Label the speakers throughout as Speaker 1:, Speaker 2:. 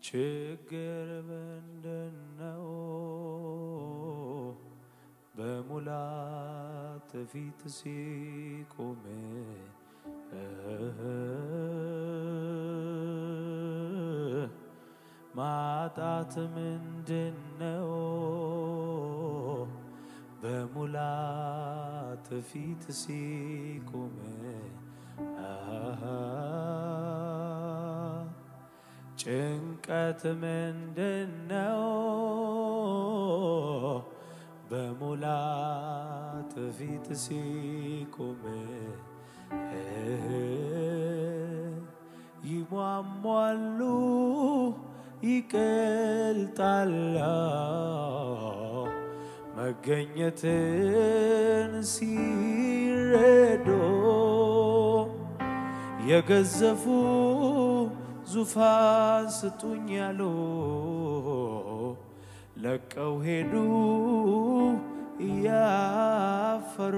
Speaker 1: ችግር ምንድነው? በሙላት ፊት ሲቆም ማጣት ምንድነው? በሙላት ፊት ሲቆም ጭንቀት ምንድነው? በሙላት ፊት ሲቆም ይሟሟሉ ይቀልጣል መገኘትን ሲረዶ የገዘፉ ዙፋን ስጡኝ ያሉ ለቀው ሄዱ እያፈሩ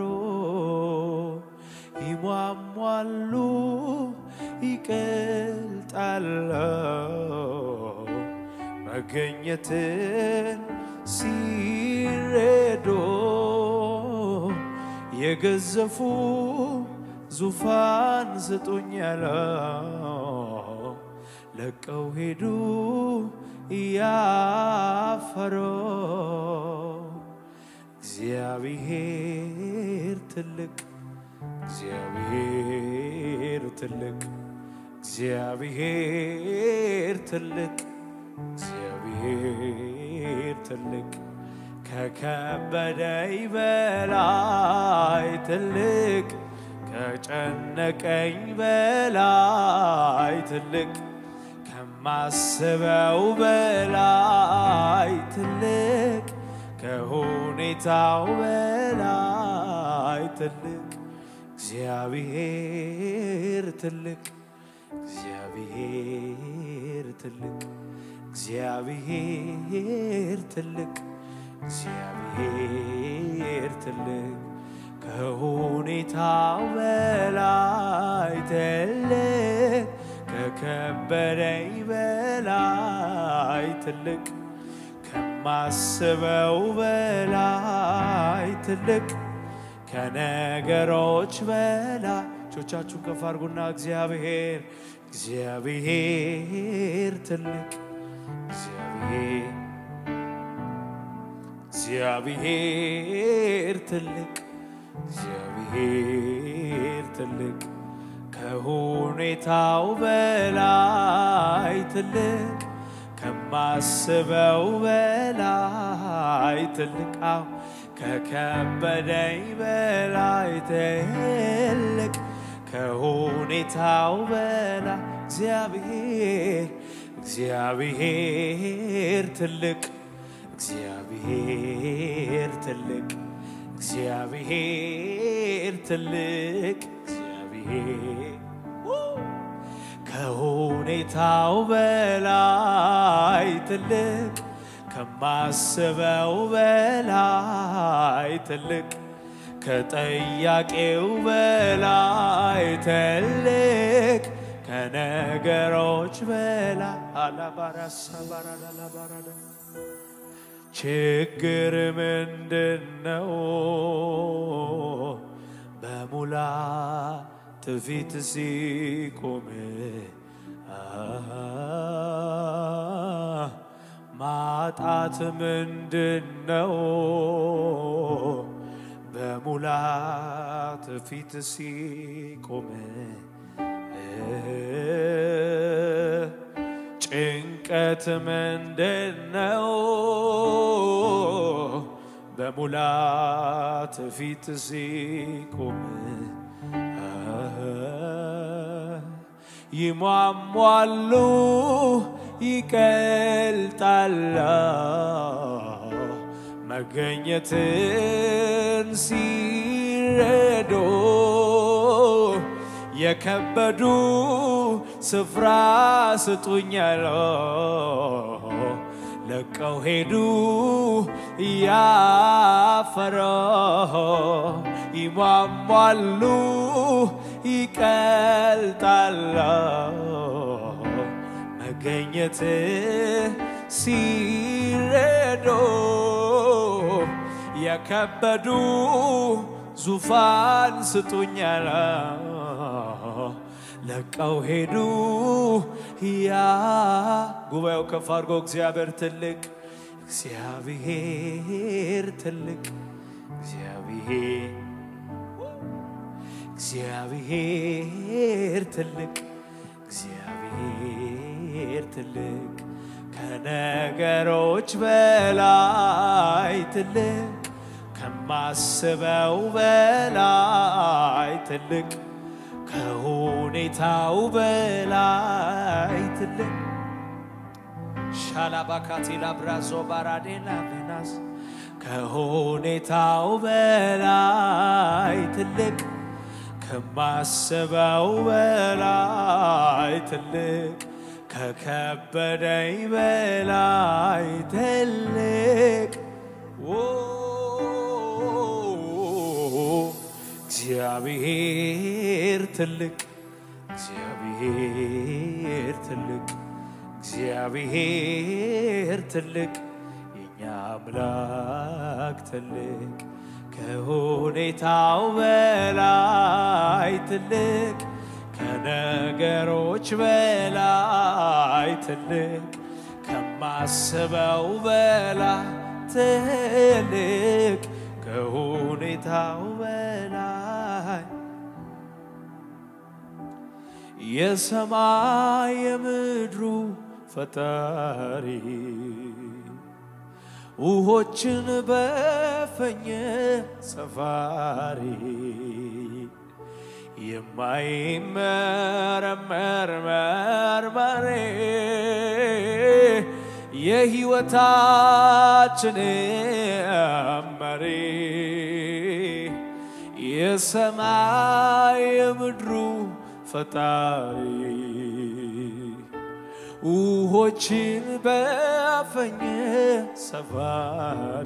Speaker 1: ይሟሟሉ ይቀልጣል መገኘትን ሲረዶ የገዘፉ ዙፋን ስጡኝ ያለው ለቀው ሄዱ እያፈሩ እግዚአብሔር ትልቅ እግዚአብሔር ትልቅ እግዚአብሔር ትልቅ እግዚአብሔር ትልቅ ከከበደኝ በላይ ትልቅ ከጨነቀኝ በላይ ትልቅ ከማስበው በላይ ትልቅ ከሁኔታው በላይ ትልቅ እግዚአብሔር ትልቅ እግዚአብሔር ትልቅ እግዚአብሔር ትልቅ እግዚአብሔር ትልቅ ከሁኔታው በላይ ትልቅ ከከበደኝ በላይ ትልቅ ከማስበው በላይ ትልቅ ከነገሮች በላይ እጆቻችሁን ከፍ አድርጉና እግዚአብሔር እግዚአብሔር ትልቅ እግዚአብሔር እግዚአብሔር ትልቅ እግዚአብሔር ትልቅ ከሁኔታው በላይ ትልቅ ከማስበው በላይ ትልቅ አዎ ከከበደኝ በላይ ትልቅ ከሁኔታው በላይ እግዚአብሔር እግዚአብሔር ትልቅ እግዚአብሔር ትልቅ እግዚአብሔር ትልቅ እግዚአብሔር ከሁኔታው በላይ ትልቅ ከማስበው በላይ ትልቅ ከጠያቄው በላይ ትልቅ ከነገሮች በላይ አላባራሳ ባራዳ አላባራዳ ችግር ምንድነው? በሙላት ፊት ሲቆም ማጣት ምንድነው? በሙላት ፊት ሲቆም ጭንቀት ምንድነው? በሙላት ፊት ሲቆም ይሟሟሉ ይቀልጣል መገኘትን ሲረዶ የከበዱ ስፍራ ስጡኛል ለቀው ሄዱ እያፈረ ይሟሟሉ ይቀልጣል መገኘት ሲረዶ የከበዱ ዙፋን ስጡኛል ለቀው ሄዱ ያ ጉባኤው ከፍ አድርጎ እግዚአብሔር ትልቅ እግዚአብሔር ትልቅ እግዚአብሔር እግዚአብሔር ትልቅ እግዚአብሔር ትልቅ ከነገሮች በላይ ትልቅ ከማስበው በላይ ትልቅ ከሁኔታው በላይ ትልቅ ሻላባካቴላ ብራዞ ባራዴላ ቬናስ ከሁኔታው በላይ ትልቅ ከማስበው በላይ ትልቅ ከከበደኝ በላይ ትልቅ እግዚአብሔር ትልቅ እግዚአብሔር ትልቅ እግዚአብሔር ትልቅ የኛ አምላክ ትልቅ ከሁኔታው በላይ ትልቅ ከነገሮች በላይ ትልቅ ከማስበው በላይ ትልቅ ከሁኔታው በላይ የሰማይ የምድሩ ፈጣሪ ውሆችን በፈኘ ሰፋሪ የማይመረመር መርማሪ የሕይወታችን መሪ የሰማይ የምድሩ ፈጣሪ ውሆችን በፈኘ ሰፋሪ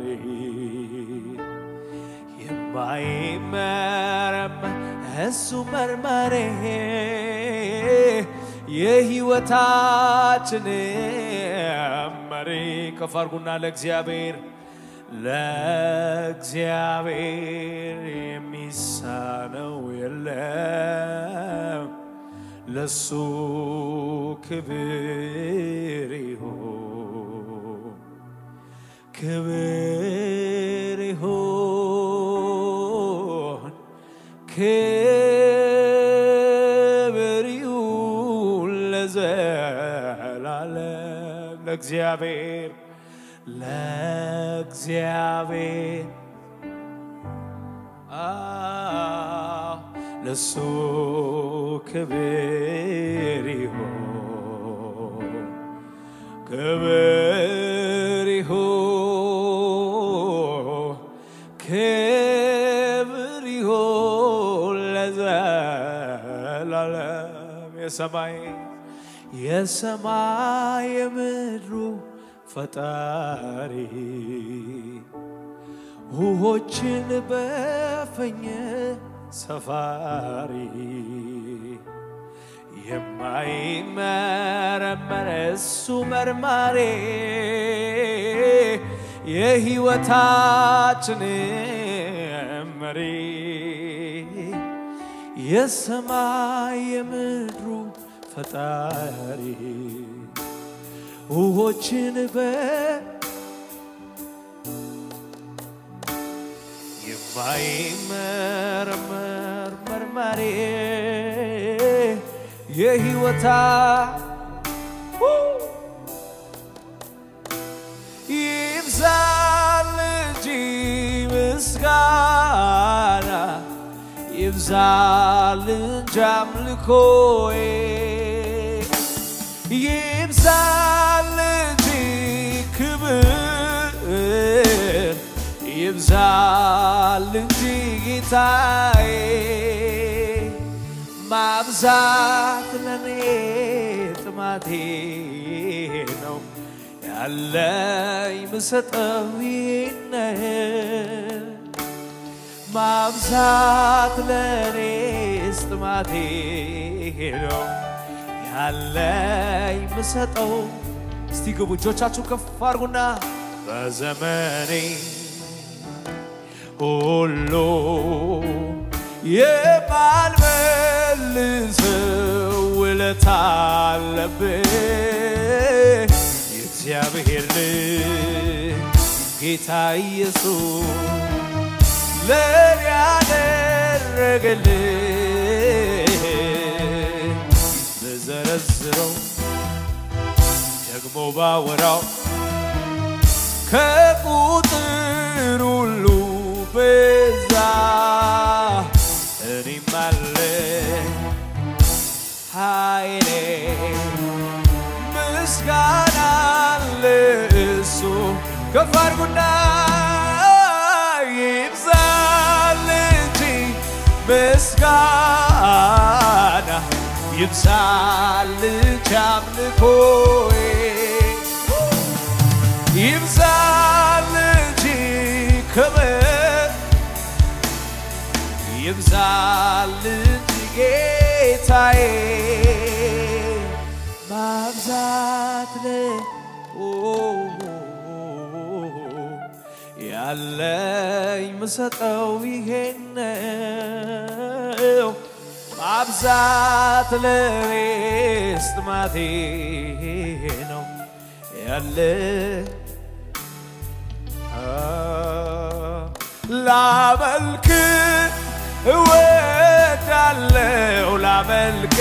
Speaker 1: የማይመረመር እሱ መርማሪ የሕይወታችን መሪ ከፍ አድርጉና ለእግዚአብሔር ለእግዚአብሔር የሚሳነው የለም ለሱ ክብር ይሁን ክብር ይሁን ክብር ይሁን ለዘላለም ለእግዚአብሔር ለእግዚአብሔር አዎ ለሱ ክብር ይሁን ክብር ይሁን ክብር ይሁን ለዘላለም የሰማይ የሰማይ የምድሩ ፈጣሪ ውሆችን በፈኘ ሰፋሪ የማይመረመር እሱ መርማሪ የሕይወታችን መሪ የሰማይ የምድሩ ፈጣሪ ውሆችን በ የማይመረመር መርማሪ የሕይወታ ይብዛል እንጂ ምስጋና ይብዛል እንጂ አምልኮዬ ይብዛል እንጂ ክብር ይብዛል እንጂ ጌታዬ ማብዛት ለኔ ጥማቴ ነው ያለኝ ምሰጠው ይህን ማብዛት ለኔ ጥማቴ ነው ያለኝ ምሰጠው እስቲ ግቡ እጆቻችሁ ከፍ አድርጉና በዘመኔ ሁሉ የማልመልሰው ውለታ አለብህ የእግዚአብሔር ልጅ ጌታ ኢየሱስ ለኔ ያደረገልኝ በዘረዝረው ደግሞ ባወራው ከቁጥር ሁሉ በዛ እኔም አለ ኃይሌ ምስጋና ለእሱ ከፍ አድርጉና ይብዛል እንጂ ምስጋና ይብዛል እንጂ አምልኮዬ ይብዛል እንጂ ክብር ይብዛል እንጂ ጌታዬ ማብዛት ለ ያለኝ ምሰጠው ይሄን ነው ማብዛት ለኔስ ጥማቴ ነው ያለ ላመልክ እወዳለው ላመልክ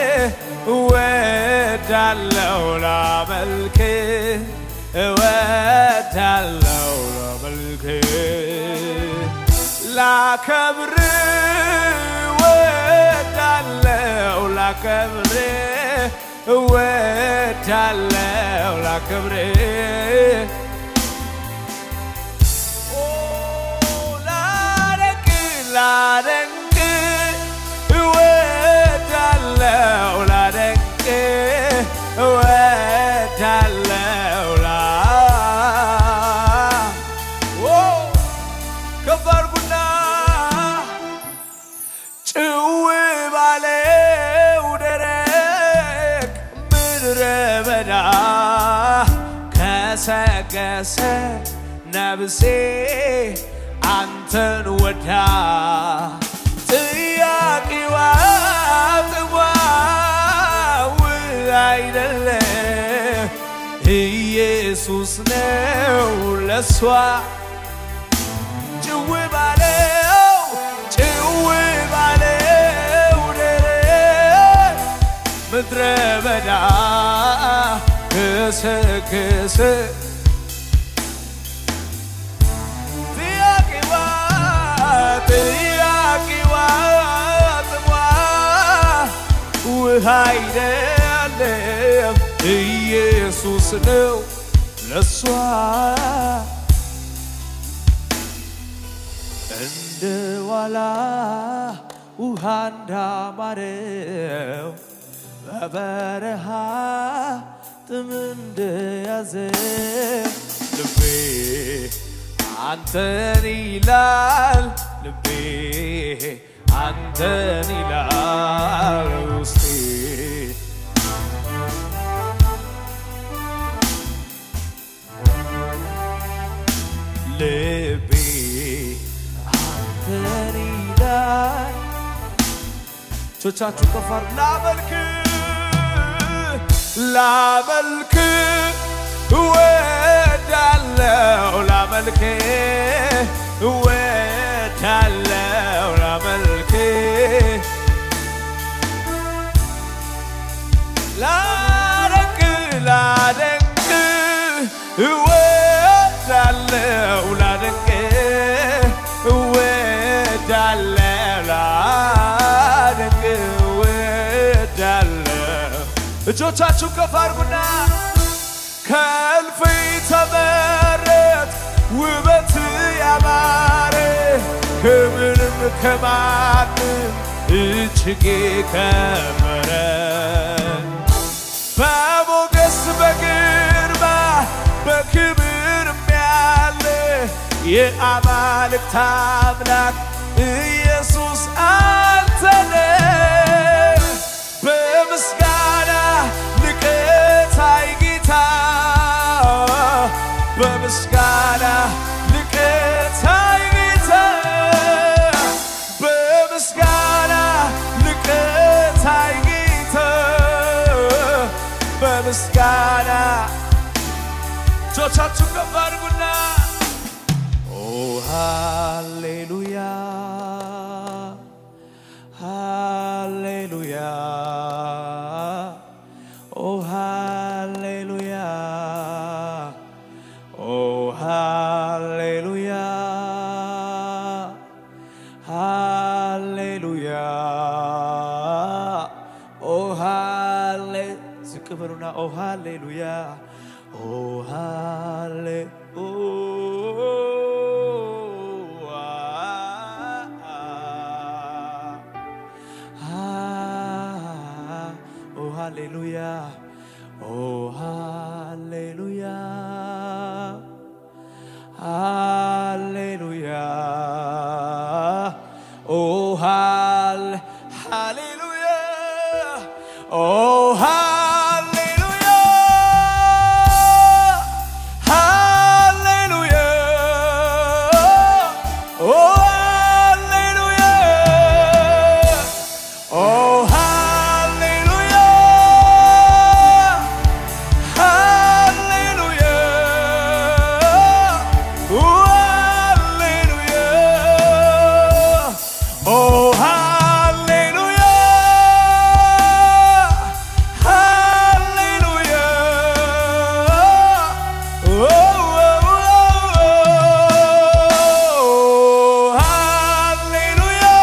Speaker 1: እወዳለው ላመልክ እወዳለው ላመልክ ላከብር እወዳለው ላከብር እወዳለው ላከብር ላደንቅ ላደንቅ እወዳለው ላደንቅ እወዳለው ላ ከፍ አድርጉና ጭው ባለው ደረቅ ምድረ በዳ ከሰገሰ ነብሴ አንተን ወዳ ጥያቄዋ ጥዋ አይደለም ኢየሱስ ነው ለሷ ጭው ባለው ጭው ባለው ደረቅ ምድረ በዳ ክስክስ ጥያቄዋ ጥያቄዋ ጥሟ ውሃ አይደለም ኢየሱስ ነው ለሷ እንደ ዋላ ውሃ እንዳማረው በበረሃ ጥም እንደያዘ ልቤ አንተን ይላል ልቤ አንተን ይላል ውስጤ ልቤ አንተን ይላል እጆቻችሁ ከፍ አድርጉ። ላመልክ ላመልክ እወዳለው ላመልክ እወዳለው ላመልክ ላደንቅ ላደንቅ እወዳለው ላደንቅ እወዳለው ላደንቅ እወዳለው እጆቻችሁ ከፍ አድርጉና ከእልፍኝ ተመረት ውበት ያማረ ከምንም ከማንም እጅግ ከበረ በሞገስ በግርማ በክብርም ያለ የአማልክት አምላክ ኢየሱስ አንተነ በምስጋና በምስጋና ልቅታይ ጌታ በምስጋና ልቅታይ ጌታ በምስጋና እጆቻችሁን ከፍ አድርጉና ኦ ሃሌሉያ ሃሌሉያ ኦ ሃሌሉያ ኦ ሃሌሉያ ሃሌሉያ ኦ ሃሌ ዝቅ በሉና ኦ ሃሌሉያ ኦ ሃሌ ኦ Ah, oh hallelujah, oh hallelujah, hallelujah, oh hall, hallelujah, oh hallelujah, hallelujah, oh hallelujah. Oh, hallelujah! Hallelujah! Oh, hallelujah! Oh, hallelujah! Hallelujah! Oh, oh, oh, oh, hallelujah!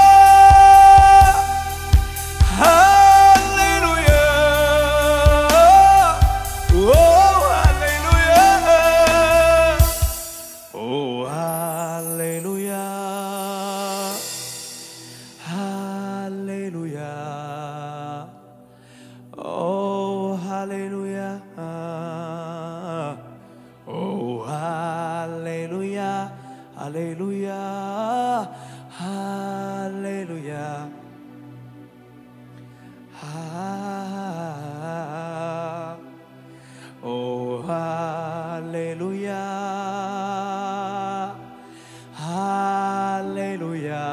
Speaker 1: Hallelujah. Oh, hallelujah. Oh, hallelujah. Hallelujah. Oh, hallelujah. Oh, hallelujah. Hallelujah. Hallelujah. Ah, oh, hallelujah. Hallelujah.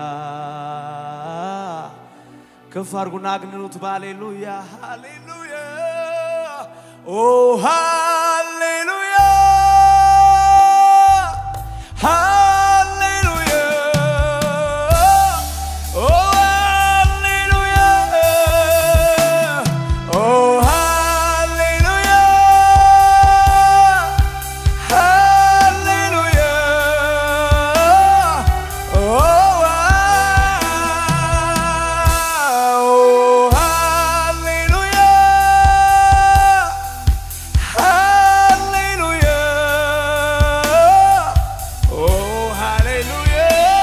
Speaker 1: ከፍ አድርጉና አግንኑት በሃሌሉያ ሃሌሉያ ኦ ሃሌሉያ ሃሌሉያ ኦ ሃሌሉያ ኦ ሃሌሉያ ሃሌሉያ ኦ ሃሌሉያ ሃሌሉያ ኦ ሃሌሉያ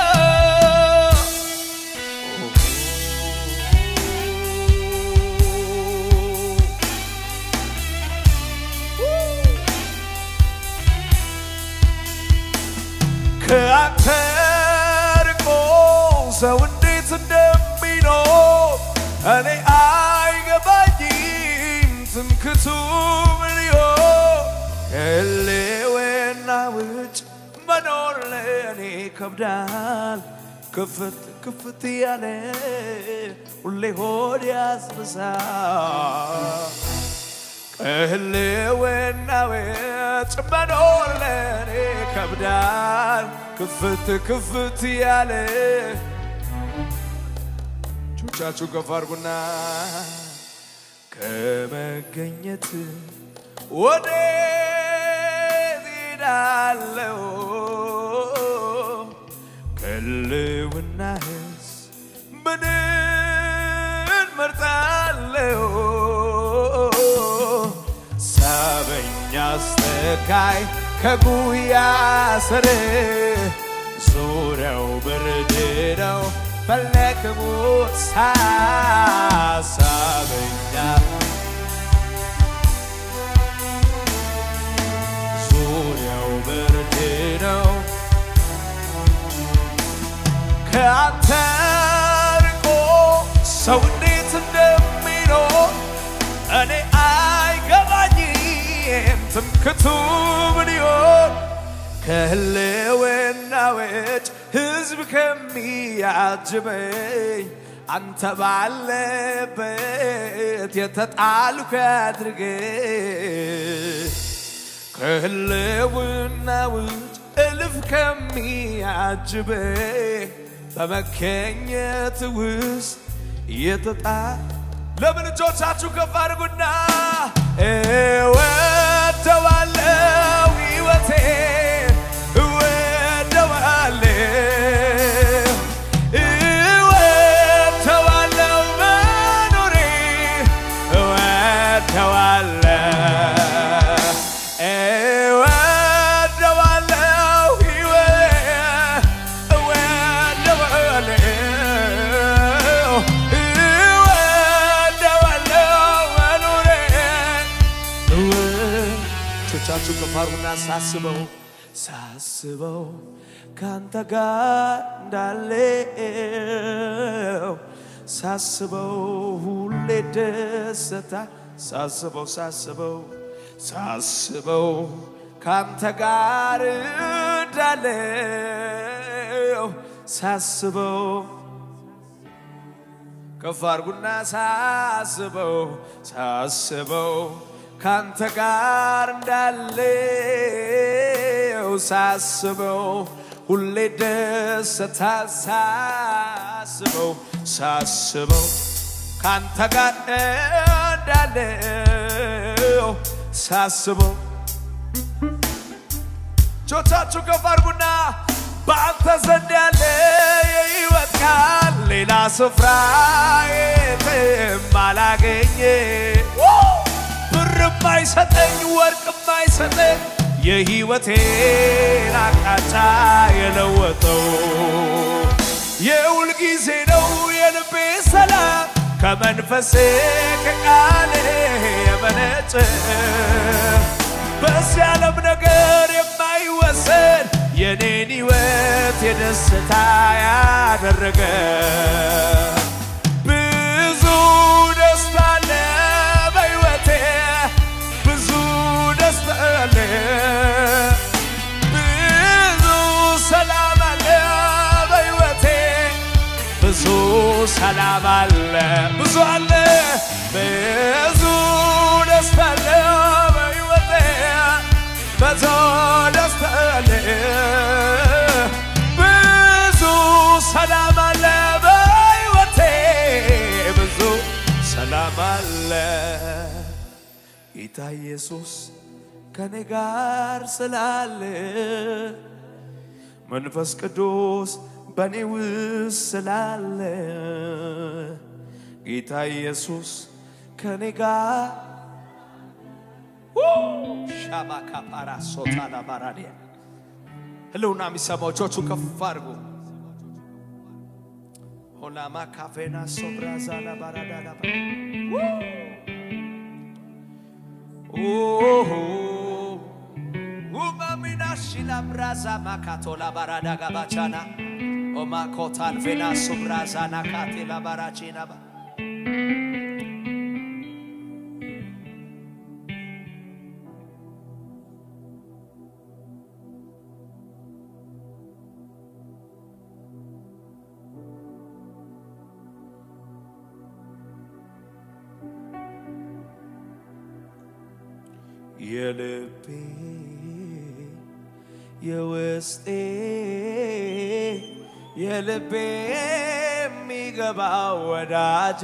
Speaker 1: ከአንተ ርቆ ሰው እንዴት እንደሚኖር እኔ አይገባኝም። ትምክቱ ምን ይሆን? ከሕልውና ውጭ መኖር ለእኔ ይከብዳል። ክፍት ክፍት ያለ ሁሌ ሆድ ያስብሳል። ከሕልውና ውጭ መኖር ለእኔ ይከብዳል። ክፍት ክፍት ያለ እጆቻችሁ ከፍ አድርጉና ከመገኘት ወዴት እሄዳለሁ? ከሕልውናህስ ምንን መርጣለሁ? ሳበኛ አስተካይ ከጉያ ስር ዙሪያው ብርድ ነው ፈለግሙ ሳሳበኛ ዙሪያው ብርድ ነው ከአንተ ርቆ ሰው እንዴት እንደሚኖር እኔ አይገባኝም። ትምክቱ ምን ይሆን? ከህልውና ውጭ ህዝብ ከሚያጅበኝ አንተ ባለበት የተጣልኩ ያድርገኝ ከህልውና ውጭ እልፍ ከሚያጅበኝ በመገኘት ውስጥ የተጣ ለምን እጆቻችሁ ከፍ አድርጉና እወደዋለው ሕይወቴ እወደዋለው እወደዋለው መኖሬ እወደዋለው እወደዋለው ሕይወቴ እወደዋለው እወደዋለው መኖሬ እጆቻችሁ ከፍ አድርጉና ሳስበው ሳስበው ካንተ ጋር እንዳለው ሳስበው ሁሌ ደስታ ሳስበው ሳስበው ሳስበው ካንተ ጋር እንዳለው ሳስበው ከፍ አድርጉና ሳስበው ሳስበው ካንተ ጋር እንዳለው ሳስበው ሁሌ ደስታ ሳስበው ሳስበው ካንተ ጋር እንዳለው ሳስበው እጆቻችሁ ከፍ አድርጉና በአንተ ዘንድ ያለ የሕይወት ቃል ሌላ ስፍራ የትም አላገኘ ብርም አይሰጠኝ ወርቅም አይሰጠኝ የሕይወቴን አቅጣጫ የለወጠው የሁል ጊዜ ነው የልቤ ሰላም ከመንፈሴ ከቃሌ የመነጨ በዚህ ዓለም ነገር የማይወሰን የኔን ሕይወት የደስታ ያደረገ ብዙ ደስታ አለ በሕይወቴ ብዙ ደስታ አለ ብዙ ሰላም አለ በሕይወቴ ብዙ ሰላም አለ ብዙ አለ ብዙ ደስታ አለ በሕይወቴ ብዙ ደስታ አለ ብዙ ሰላም አለ በሕይወቴ ብዙ ሰላም አለ ጌታ ኢየሱስ ከኔ ጋር ስላለ መንፈስ ቅዱስ በእኔ ውስጥ ስላለ ጌታ ኢየሱስ ከኔ ጋር ሻባካ ፓራ ሶታላ ባራዲያ ህልውና የሚሰማው እጆቹ ከፍ አድርጉ። ሆናማ ካፌና ሶብራዛላ ባራዳላ ውማሚና ሺላ ብራዛ ማካቶላ ባራዳ ጋባቻና ኦማኮታል ፌና ሱብራዛና ካቴላ ባራቺና ባ የልቤ የውስጤ የልቤ የሚገባው ወዳጄ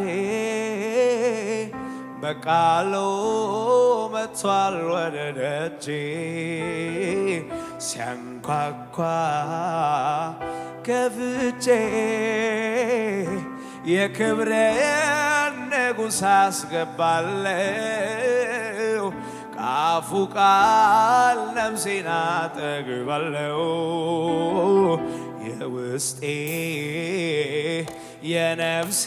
Speaker 1: በቃሉ መጥቷል ወደ ደጄ ሲያንኳኳ ከፍቼ የክብሬን ንጉሥ አስገባለሁ ከአፉ ቃል ነፍሴን አጠግባለሁ የውስጤ የነፍሴ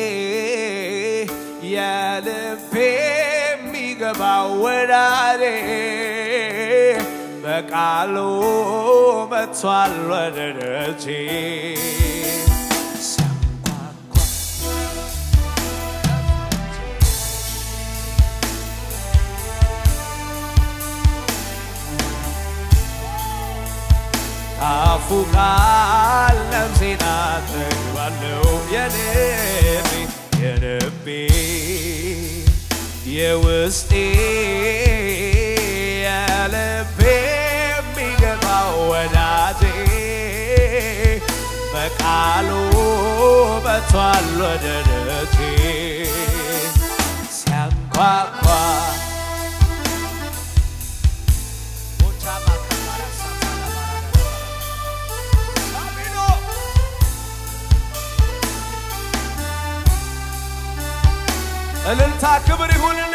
Speaker 1: የልቤ የሚገባው ወዳጄ በቃሉ መጥቷል ወደ ደጄ ሲያንኳኳ ባፉ ቃል ነፍሴን አጠግባለሁ የልቤ የልቤ የውስጤ የልቤ የሚገባው ወዳጄ በቃሉ መጥቷል ወደ ደረቴ ሲያንኳኳ እልልታ ክብር ይሁን